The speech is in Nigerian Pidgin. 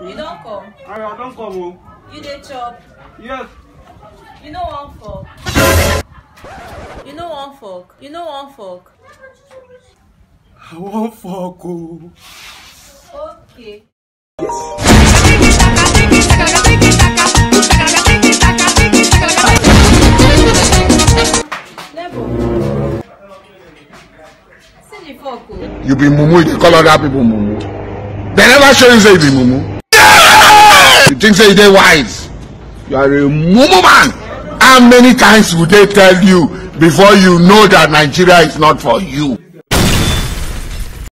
You don come. I don't come o. You dey chop. Yes. You no wan fork. You no wan fork. You no wan fork. I wan fuck o. Okay. Nebo. See the fork o. You be mumu, you dey call other people mumu. They never show you say you be mumu. You think say you dey wise? You are a mumu man. How many times would they tell you before you know that Nigeria is not for you?